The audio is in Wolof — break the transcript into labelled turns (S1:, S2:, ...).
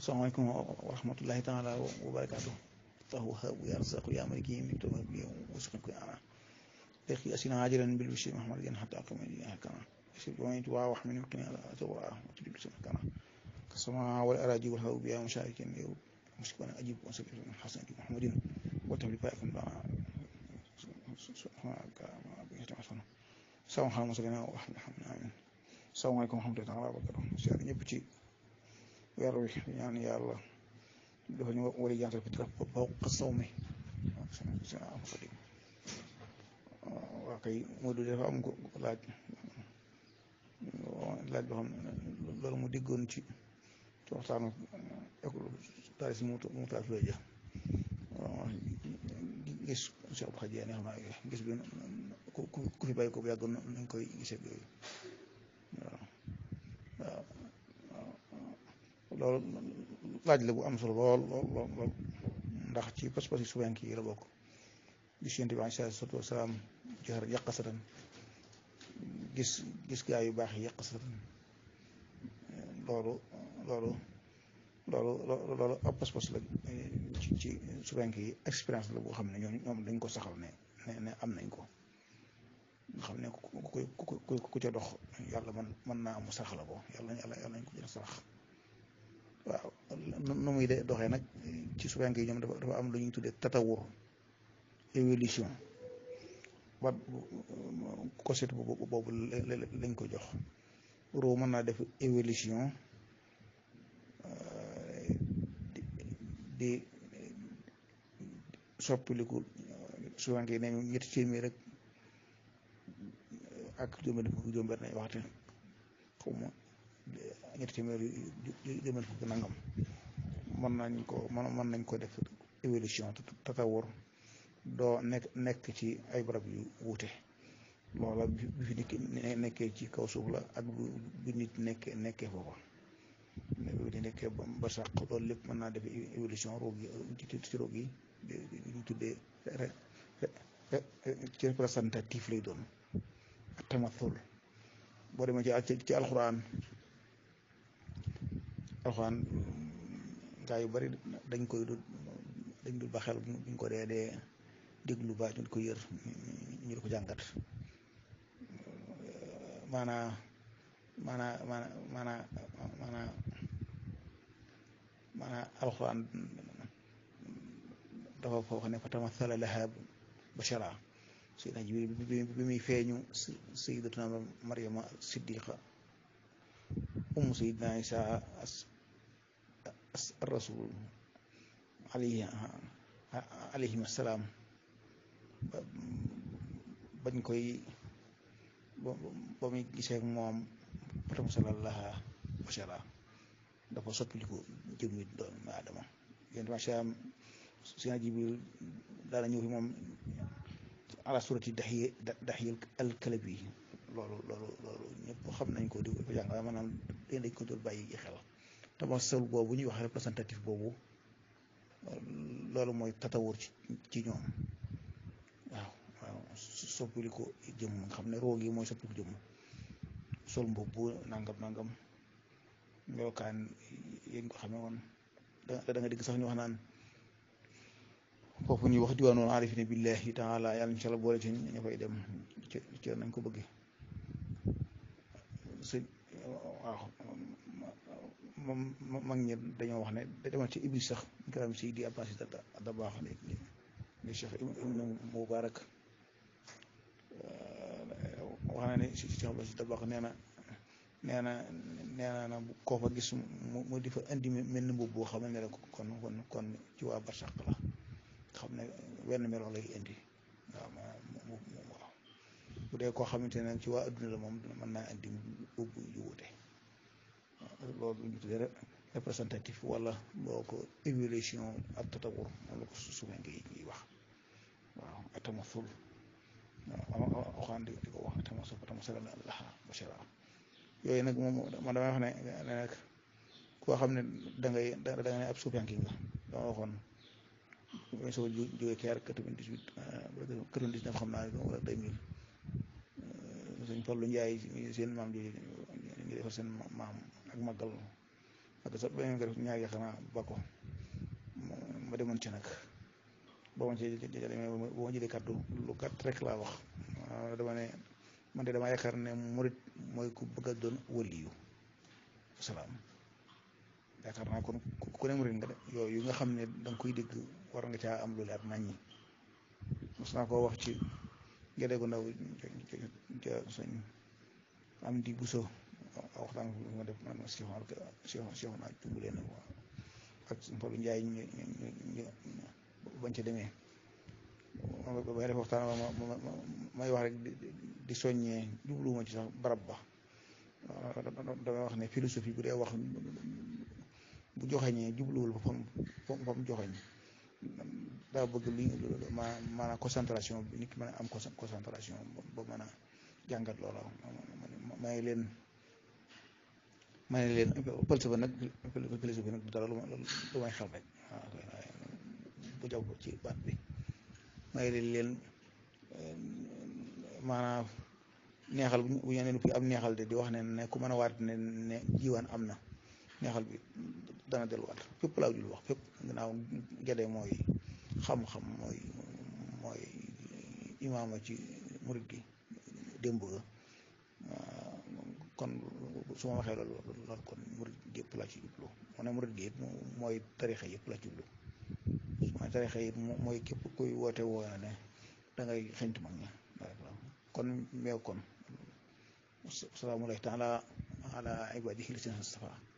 S1: salaamaaleykum wa rahmatullahi taala wa barakaatu tahu habu ya razaqu ya maliki miktu bi wasuqku ana daqi asina ajiran bil bishri muhammad yan hatta kama ya kana shi wa min wa wa min kana tawa wa tudil sama kana kasama wal araji wal habu ya musharikin yow mushkana ajib wa sabir hasan muhammadin wa tabli fa'akum ba subhanaka ma bi tamasana sawa xalam salina wa rahmatullahi amin salaamaaleykum wa rahmatullahi taala wa barakatuh ci ñëpp ci weer wi ñaan yàlla dafa ñu war a jantal fi dara fawqa sawmi waa kay Modou dafa am ko laaj laaj boo xam ne loolu mu diggoon ci ci waxtaanu école daal si mu mu taal fi ja gis Cheikh Abdou Khadre xam naa gis bi ku ku fi bàyyi ko bu yàggoon nañ koy gisee yooyu waaw waaw loolu laaj la bu am solo lool lool lool ndax ci pas-pas yi suwenk yi la bokk gis yent bi alayhi salaatu wasalaam joxar yàqasatan gis gis gaa yu baax yi yàqasatan loolu loolu loolu loolu ab pas-pas la ci ci suwenk yi expérience la boo xam ne ñoom ñoom dañ ko saxal ne ne ne am nañ ko nga xam ne ku ku ku ku ca dox yàlla man mën naa mu sarax la ko yàlla yàlla yàlla nañ ko jël sarax waaw nu muy de doxee nag ci suwenk yi ñoom dafa dafa am lu ñuy tuddee tatawur évolution ba concept boobu boobu lañ ko jox roo mën naa def évolution di soppiliku suwenk yi ne ñetti téeméer rek ak juróom-benn fukk juróom-benn nañ waxte xaw ma ñetti téeméer juróom-benn fukk nangam mën nañ ko mën nañ ko def évolution tatawur doo nekk nekk ci ay barab yu wuute loola bi fi nit nekkee ci kaw suuf la ak bi nit nekkee nekkee foofa bi di nekkee ba sàq loolu lépp mën naa def évolution roog yi ci roog yi ñu tuddee ci représentatif lay doon tamathul boo demee ci ci alxuraan alxuraan gaa yu bari dañ koy du dañ dul ba xel buñ ko dee dee déglu ba ñu ko yër ñu di ko jàngat maanaa maanaa maanaa maanaa maanaa maanaa alxuraan dafa foo xam ne fa tamathala laha bashara Seydina Jibril bi muy feeñu Sayyidatuna Maryama Siddiqa umm Seydina Isa as rasul alayhi alayhim assalaam bañ koy ba muy gisee moom fatam salallaha bashara dafa soppiliku jëmmi doomu Aadama yéen macha allah Seydina Jibril daana ñëw fi moom ala surati daxiye daxiye alkalabi loolu loolu loolu ñëpp xam nañ ko di ko jàng waaye maanaam dañ ko doon bàyyi xel tamassul boobu ñuy wax représentatif boobu loolu mooy tatawur ci ci ñoom waaw waaw soppili ko jëm nga xam ne roog yi mooy soppili ko jëm sol mbubb nangam nangam melokaan yéen ko xamee woon da nga dégg sax ñu wax naan foofu ñuy wax diwaanoon arifine billahi taala yàlla incha allah boole ci ñu fay dem ci ci nañ ko bëggee sëñ waaw moom mag ñi dañoo wax ne da demal ci iblis sax ngaram si di abbas da da baax ne ni cheikh ibnu mubarak wax na ne si cheikh abbas da baax nee na nee na nee na koo fa gis mu di fa indi mel ni mbubb boo xam ne la kon kon kon ci waa barsàq la xam ne wenn melo lay indi waaw mu waaw bu dee koo xamante ne ci waa adduna la moom mën naa indi ubbu yu wute loolu ñu tuddee représentatif wala boo ko évolution ak tatawur moom la ko suufee ngi ñuy wax waaw atamasul waaw waxaan di ko wax atamasul atamasul laha bashara yooyu nag moom man damay wax ne ne nag koo xam ne da ngay da nga ne ab suufiyanki nga dama waxoon mooy soo jógee keer quatre-vingt-dix-huit quatre-vingt-dix-neuf xam naa wala deux mille sëñ Fallu Njaay seen maam ji ngi defar seen maam ak màggal ak sa beneen nga def ñaari yaakaar naa ba ko ma demoon ci nag boo ma ci boo ma jëlee kàddu lu gàtt rek laa wax dama ne man de dama yaakaar ne murit mooy ku bëgg a doon waliyu salaam yaakaar naa kon ku ne murit nga de yooyu nga xam ne da nga koy dégg war nga caa am lu leer naññi mos naa koo wax ci gerte gu ndaw ca suñ am di buso waxtaan ma def man Cheikh Cheikh Cheikh naa jumbulee na ak Fallou Ndiaye ñu ñu bañ ca demee ba def waxtaan may wax rek di soññee jubluwuma ci sax barab ba damay wax ne philosophie bu dee wax bu joxeñee jubluwul fa fam fa mu joxeñ daa bëgg li ma maanaam concentration bi nit ki mën a am concentration ba mën a jàngat loola may leen may leen falsafa nag philosophie nag du dara lu lu may xel rek waaw bu jaw ci baat bi may leen leen maanaam neexal bu ñu nee fi am neexal de di wax ne ne ku mën a waat ne ne jiwaan am na neexal bi dana delluwaat fépp laa jul wax fépp gannaaw gede mooy xam-xam mooy mooy imaama ci murit gi démb ga kon su ma waxee loolu loolu kon murit gi yëpp laa ci jublu mu ne murit gi it mooy tarixa yëpp laa ci jublu mooy tarixa yi mooy képp kuy woote woo na ne da ngay xeñtu mag ña kon meew kon salaamu alayhi taala ala ibadihi lisina stafa